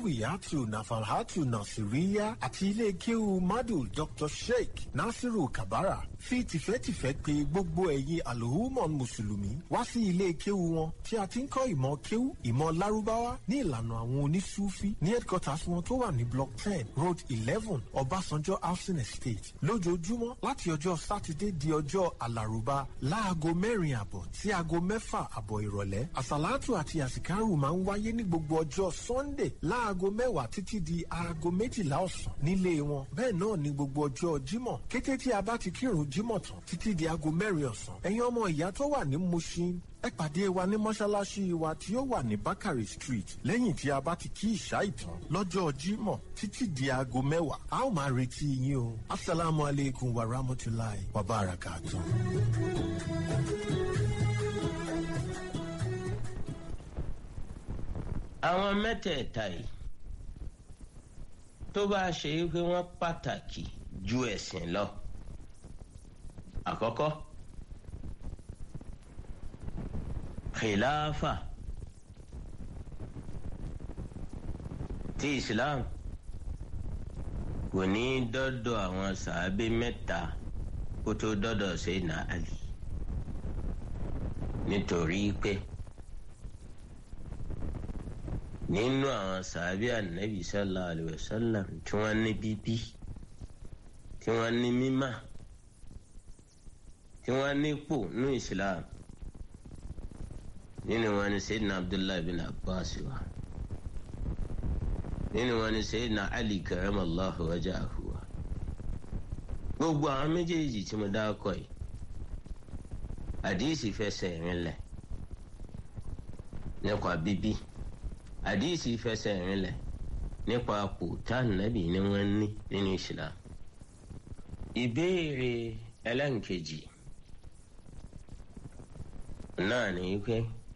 zawiyatu nafalhatu nasiriya àti ilé kéwu madu dr sheikh nasiru kabara fi tìfẹ́tìfẹ́ pé gbogbo ẹ̀yin alhumon mùsùlùmí wá sí ilé kéwu wọn tí a ti ń kọ́ ìmọ̀ kéwu ìmọ̀ lárúbáwá ní ìlànà àwọn onísúfí ní headquarters wọn tó wà ní block ten road eleven ọbásanjọ́ housing estate lójoojúmọ́ láti ọjọ́ sátidé di ọjọ́ alárùbá láago mẹ́rin àbọ̀ sí aago mẹ́fà àbọ̀ ìrọ̀lẹ́ àsàlátù àti àsìkárù máa ń wáyé ní gbogbo ọjọ́ sunday láago mẹ́wàá títí di aago méjìlá ọ̀sán nílé wọn bẹ́ẹ̀ náà ní gbogbo ọjọ́ jímọ̀ kété tí a bá ti kírun jímọ̀ tán títí di aago mẹ́rin ọ̀sán ẹ̀yin ọmọ ìyá tó wà ní mushin ẹ pàdé wa ní mọ́ṣáláṣí wa tí ó wà ní bakari street lẹ́yìn tí a bá ti kí ìṣá ìtàn lọ́jọ́ jímọ̀ títí di aago mẹ́wàá a ó máa retí yín o asalaamu aleykum wa rahmatulahi wa barakatu. àwọn mẹ́tẹ̀ẹ̀ta yìí tó bá ṣe é pé wọ́n pàtàkì ju ẹ̀sìn lọ àkọ́kọ́ khilafa ti islam kò ní dọ́dọ̀ àwọn sàábé mẹ́ta kó tó dọ́dọ̀ Sayyidina Ali nítorí pé nínú àwọn sàábé ànábì sallallahu alayhi wa sallam tí wọ́n ní bíbí tí wọ́n ní mímà tí wọ́n nípò ní islam nínú wọn ni Sayyidina Abdullahi bin Abbas wa nínú wọn ni Sayyidina Ali karamallahu wajahu wa gbogbo àwọn méjèèjì tí mo dákọ yìí àdìsí fẹsẹ̀ rinlẹ̀ nípa bíbí àdìsí fẹsẹ̀ rinlẹ̀ nípa àpò tánàbì ni wọ́n ní nínú Islam ìbéèrè ẹlẹ́nkejì náà ní pé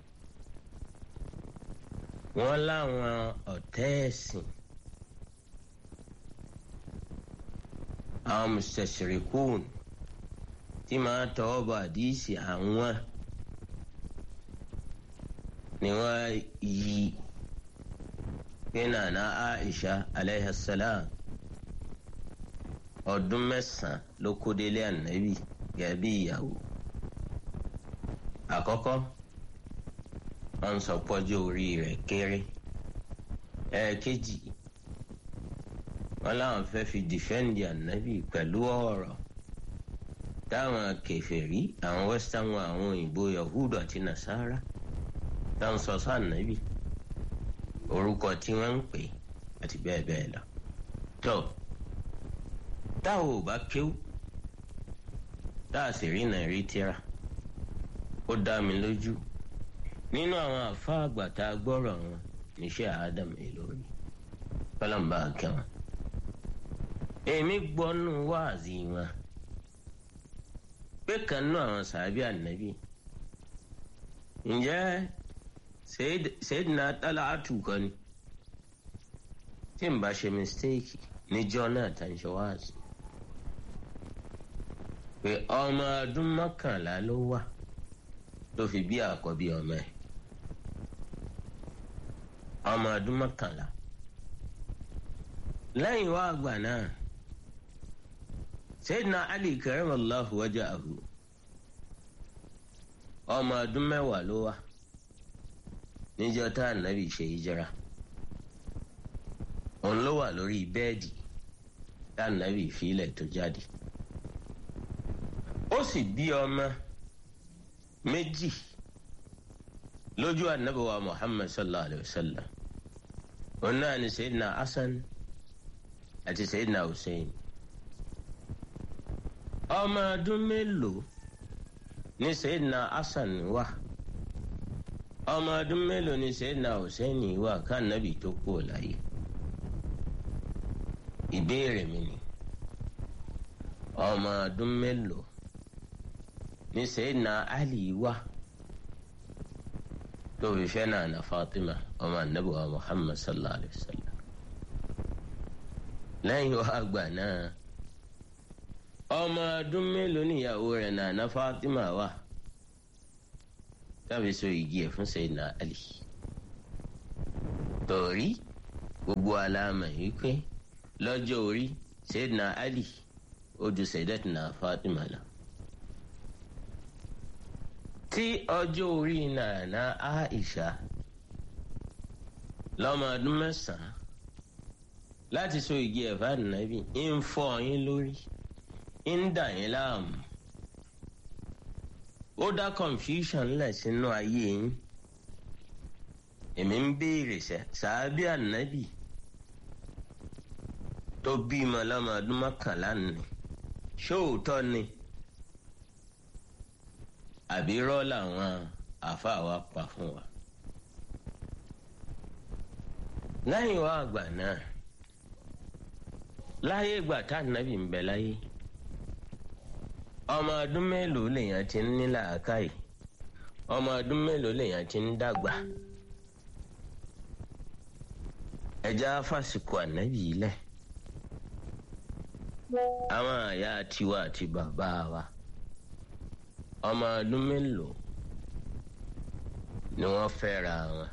wọ́n láwọn ọ̀tẹ́ ẹ̀sìn àwọn mùsẹ̀sìrìkún tí máa tọwọ́ bọ̀ àdìsí àwọn ni wọ́n yí pé nànà Aisha alayhi salam ọdún mẹ́sàn-án ló kó délé ànábì gẹ́gẹ́ bí ìyàwó àkọ́kọ́ wọ́n ń sọ pọ́jọ́ orí rẹ̀ kéré ẹ̀ẹ̀kejì wọ́n láwọn fẹ́ fi dìfẹ́ǹdì ànábì pẹ̀lú ọ̀rọ̀ táwọn kèfèrí àwọn western wọn àwọn òyìnbó yahudu àti nasara táwọn sọ sọ ànábì orúkọ tí wọ́n ń pè àti bẹ́ẹ̀ bẹ́ẹ̀ lọ. tó táwọn ò bá kéwú táà sì rí nàìrí tíra ó dá mi lójú nínú àwọn àfa àgbà tá a gbọ́rọ̀ wọn níṣẹ́ Adam Ìlọrin kọ́lọ́mbà kẹwọn. èmi gbọ́nú wáàzì wọn pé kan nú àwọn sàbí ànábì ǹjẹ́ Sayyidina Talatu kan ni tí n bá ṣe mistake níjọ́ náà tá n ṣe wáàzì pé ọmọ ọdún mọ́kànlá ló wà ló fi bí àkọ́bí ọmọ ẹ̀ ọmọ ọdún mọ́kànlá lẹ́yìn wá àgbà náà Sayyidina Ali karamallahu wajahu ọmọ ọdún mẹ́wàá ló wà níjọ́ tá ànábì ṣe hijira òun ló wà lórí bẹ́ẹ̀dì tá ànábì fílẹ̀ tó jáde ó sì bí ọmọ méjì lójú ànábì wa Muhammad sallallahu alayhi wa sallam òun náà ni Sayyidina Hasan àti Sayyidina Hussein ọmọ ọdún mélòó ni Sayyidina Hasan wà ọmọ ọdún mélòó ni Sayyidina Hussein wà kánábì tó kú láyé ìbéèrè mi ni ọmọ ọdún mélòó ni Sayyidina Ali wà tó fi fẹ́ náà na Fatima ọmọ anabi wa Muhammad sallallahu alayhi wa sallam lẹ́yìn wá àgbà náà ọmọ ọdún mélòó níyàwó rẹ̀ náà na Fatima wà tàbí so igi ẹ̀ fún Sayyidina Ali torí gbogbo aláàmà yìí pé lọ́jọ́ orí Sayyidina Ali ó ju Sayyidatina Fatima lọ. tí ọjọ́ orí nàánà Aisha lọ́mọ ọdún mẹ́sàn-án láti so igi ẹ̀fà nàbì ń fọ́ yín lórí ń dà yín láàmú ó dá confusion lẹ̀ sínú ayé yín èmi ń béèrè sẹ́ sàábì ànábì tó bímọ lọ́mọ ọdún mọ́kànlá ni ṣóòótọ́ ni àbí rọ́ làwọn àáfàá wa pa fún wa. lẹ́yìn wá àgbà náà láyé ìgbà tá ànábì ń bẹ láyé ọmọ ọdún mélòó lèèyàn ti ń ní làákàyè ọmọ ọdún mélòó lèèyàn ti ń dàgbà ẹja fásikò ànábì yìí lẹ̀ àwọn àyà tiwa àti bàbá wa ọmọ ọdún mélòó ni wọ́n fẹ́ra wọn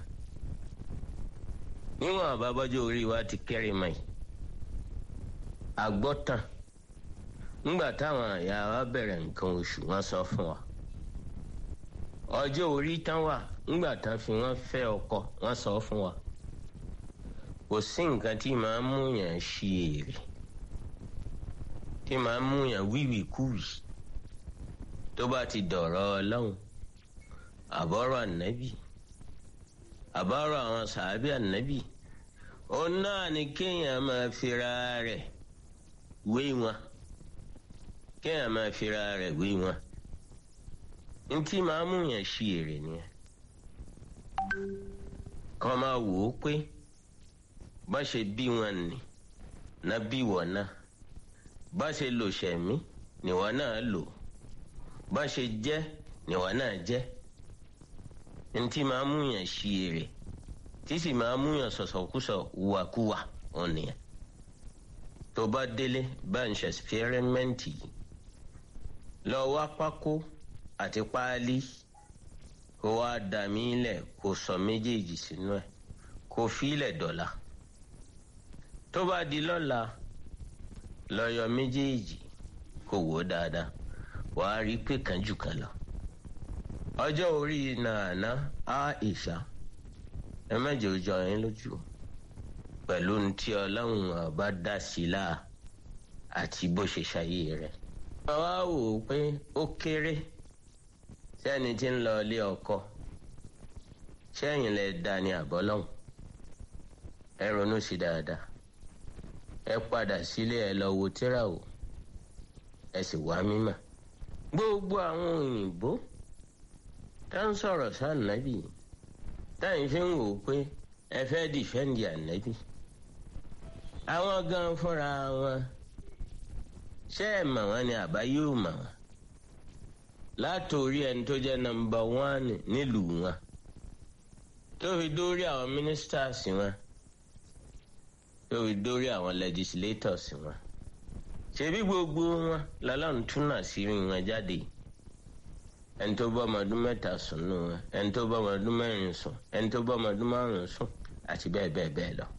níwọ̀n àbábọ́jọ́ orí wa ti kéré mọ́ yìí àgbọ́tàn ńgbà táwọn àyà wa bẹ̀rẹ̀ nǹkan oṣù wọ́n sọ fún wa ọjọ́ orí tán wà ńgbà tán fi wọ́n fẹ́ ọkọ wọ́n sọ fún wa kò sí nǹkan tí màá mú yàn ṣí èrè tí màá mú yàn wíwìkúwì tó bá ti dọ̀rọ̀ ọlọ́run àbọ̀rọ̀ ànábì àbọ̀rọ̀ àwọn sàábì ànábì òun náà ni kéèyàn máa fira rẹ̀ wé wọn kéèyàn máa fira rẹ̀ wé wọn ntí màá mú yàn ṣí èrè nìyẹn kọ́ máa wò ó pé bá ṣe bí wọn nì ná bí wọ́n náà bá ṣe lò ṣẹ̀mí nìwọ náà lò bá ṣe jẹ́ nìwọ náà jẹ́ ntí máa mú yàn ṣí èrè tí sì máa mú yàn sọ̀sọ̀kúsọ̀ wàkúwà wọn nìyẹn tó bá délé bá ń ṣe ẹsipẹ́rẹ́mẹ́ǹtì yìí lọ wá pákó àti páálí kó wá dà mí lẹ̀ kó sọ méjèèjì sínú ẹ̀ kó fílẹ̀ dọ̀la tó bá di lọ́la lọ́yọ̀ méjèèjì kò wò ó dáadáa wàá rí pé kan jù kan lọ. ọjọ́ orí nàánà Aisha ẹ mẹ́jọ jọ yín lójú pẹ̀lú ntí ọlọ́run ọba dá sí láà àti bó ṣe ṣayé rẹ̀. wọ́n wá wò ó pé ó kéré sẹ́ni tí ń lọ ilé ọkọ sẹ́yìn lẹ dá ní àbọ́lọ́hùn ẹ ronú sí dáadáa ẹ padà sílé ẹ lọ wo tírà o ẹ sì wá mímọ̀ gbogbo àwọn òyìnbó tá ń sọ̀rọ̀ sànàbì táyìn fi ń wò ó pé ẹ fẹ́ dìfẹ́ǹdì ànábì àwọn gan fúnra wọn ṣé ẹ mọ̀ wọ́n ni àbá yóò mọ̀ wọ́n látòrí ẹni tó jẹ́ nọ́mbà wán nílùú wọn tó fi dórí àwọn ministers wọn tó fi dórí àwọn legislators wọn ṣebí gbogbo wọn lọ́lọ́run túnà sí wọn jáde ẹni tó bá ọmọdún mẹ́ta sùn nù wọn ẹni tó bá ọmọdún mẹ́rin sùn ẹni tó bá ọmọdún márùn sùn àti bẹ́ẹ̀ bẹ́ẹ̀ bẹ́ẹ̀ lọ.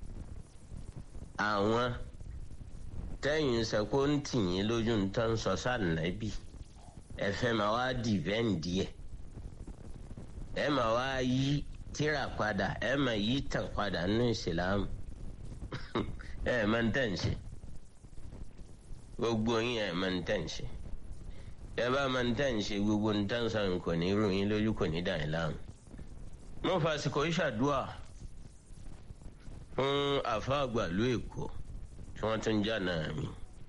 àwọn tẹ́yìn sẹ́kó ń tì yín lójú ń tán sọ sànàbì ẹ fẹ́ máa wá dìvẹ́ǹdì ẹ̀ ẹ máa wá yí tíra padà ẹ máa yí tàn padà nínú ìsìlámù ẹ máa ń tẹ̀ ń ṣe gbogbo yín ẹ máa ń tẹ̀ ń ṣe ẹ bá máa ń tẹ̀ ń ṣe gbogbo ń tẹ̀ ń sọ kò ní rú yín lójú kò ní dà yín láàmú. mo fàsìkò ìṣàdúà fún àfáàgbàlú èkó tí wọ́n tún jà náà mi.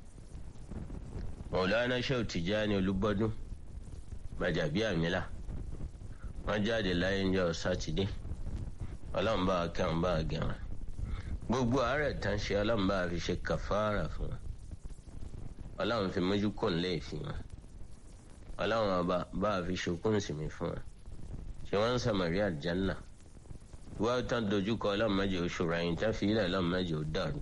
Maulana Shehu Tijani Olúbọdún Gbàjàbíàmílà wọ́n jáde láyé ń jọ sátidé ọlọ́run bá kẹ́hìn bá gẹ̀wọ̀n gbogbo àárẹ̀ tán ṣe ọlọ́run bá fi ṣe kàfàrà fún wọn ọlọ́run fi mójú kò ń lè fi wọn ọlọ́run ọba bá fi ṣokùn sinmi fún wọn ṣé wọ́n ń sàmàrí àjánà wọ́n tán dojúkọ ọlọ́run mẹ́jọ oṣù rẹ̀yìn tán fi ilẹ̀ ọlọ́run mẹ́jọ dàrú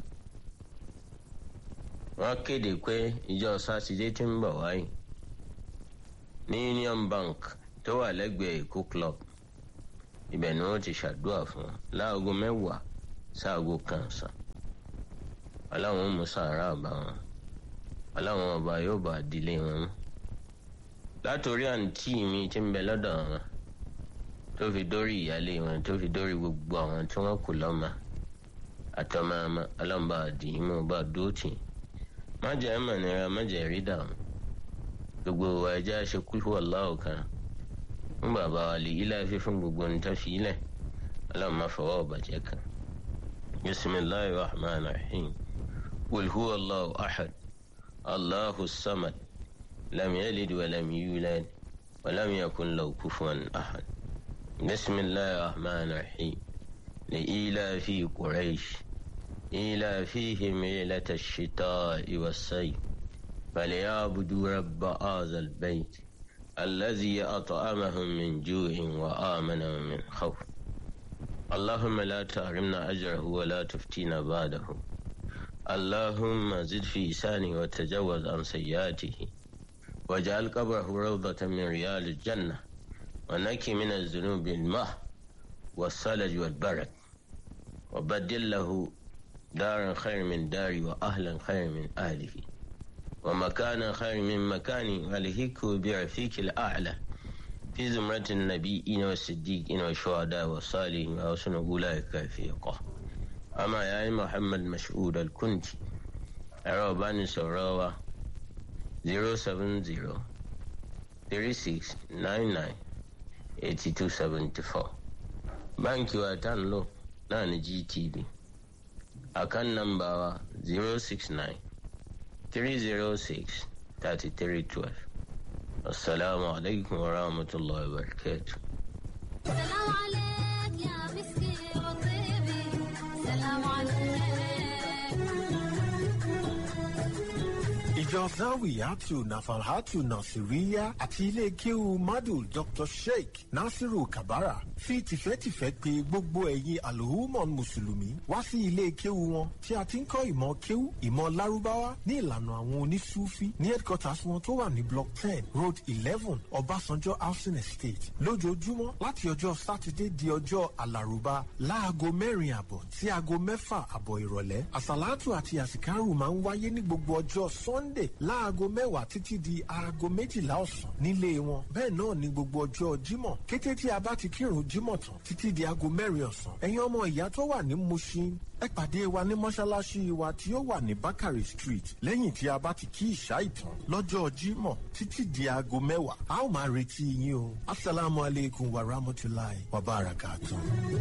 wọ́n kéde pé ìjọ sátidé tí ń bọ̀ wáyé ní Union Bank tó wà lẹ́gbẹ̀ẹ́ Èkó club ibẹ̀ ni wọ́n ti ṣàdúrà fún wọn láago mẹ́wàá sáàgó kan sàn ọlọ́run mú sàárà bá wọn ọlọ́run ọba yóò bá dílé wọn mú látòrí àǹtí mi tí ń bẹ lọ́dọ̀ wọn tó fi dórí ìyálé wọn tó fi dórí gbogbo àwọn tí wọ́n kù lọ́mọ àtọmọ ọmọ ọlọ́run bá dì í mú bá dóòtì má jẹ́ mọ̀ nira má jẹ́ rí dààmú gbogbo wa ẹja ṣe kúlú ọláwọ kan fún bàbá wa lè yí láìfi fún gbogbo ní tàfi ilẹ̀ ọlọ́run má fọwọ́ ọ̀bàjẹ́ kan bisimilahi rahman rahim qul huwa allahu ahad allahu samad lam yalid wa lam yulad wa lam yakun lahu kufuwan ahad bisimilahi rahman rahim لإيلاف قريش إيلافهم ليلة الشتاء والصيف فليعبدوا رب هذا البيت الذي أطعمهم من جوع وآمنهم من خوف اللهم لا تحرمنا أجره ولا تفتينا بعده اللهم زد في لساني وتجوز عن سيئاته واجعل قبره روضة من ريال الجنة ونكي من الذنوب الماء والثلج والبرد وبدل له دارا خير من داري وأهلا خير من أهله ومكانا خير من مكاني ولهك برفيق الأعلى في زمرة النبيين والصديقين والشهداء والصالحين وحسن أولئك رفيقا أما يا محمد مشهود الكنتي أرابان سراوة 070 36 99 8274 báńkì wa tá ń lò náà ní gtb àkán nọ́mbà wa zero six nine three zero six thirty three twelve asalaamu alaykum wa rahmatulahi wa barakatu. سلام عليك يا مسكي وطيبي سلام عليك ìjọ zawiyatu nafalhatu nasiriya àti ilé kéwu madu dr sheikh nasiru kabara fi tìfẹ́tìfẹ́ pè gbogbo ẹ̀yin alhumon mùsùlùmí wá sí ilé kéwu wọn tí a ti ń kọ́ ìmọ̀ kéwu ìmọ̀ lárúbáwá ní ìlànà àwọn onísúfí ní headquarters wọn tó wà ní block ten road eleven ọbásanjọ́ housing estate lójoojúmọ́ láti ọjọ́ sátidé di ọjọ́ alárùbá láago mẹ́rin àbọ̀ sí aago mẹ́fà àbọ̀ ìrọ̀lẹ́ àsàlátù àti àsìkárù máa ń wáyé ní gbogbo ọjọ́ sunday láago mẹ́wàá títí di aago méjìlá ọ̀sán nílé wọn bẹ́ẹ̀ náà ní gbogbo ọjọ́ jímọ̀ kété tí a bá ti kírun jímọ̀ tán títí di aago mẹ́rin ọ̀sán ẹ̀yin ọmọ ìyá tó wà ní mushin ẹ pàdé wa ní mọ́ṣáláṣí wa tí ó wà ní bakari street lẹ́yìn tí a bá ti kí ìṣá ìtàn lọ́jọ́ jímọ̀ títí di aago mẹ́wàá a ó máa retí yín o asalaamualeykum wa rahmatulahi wa barakatuh.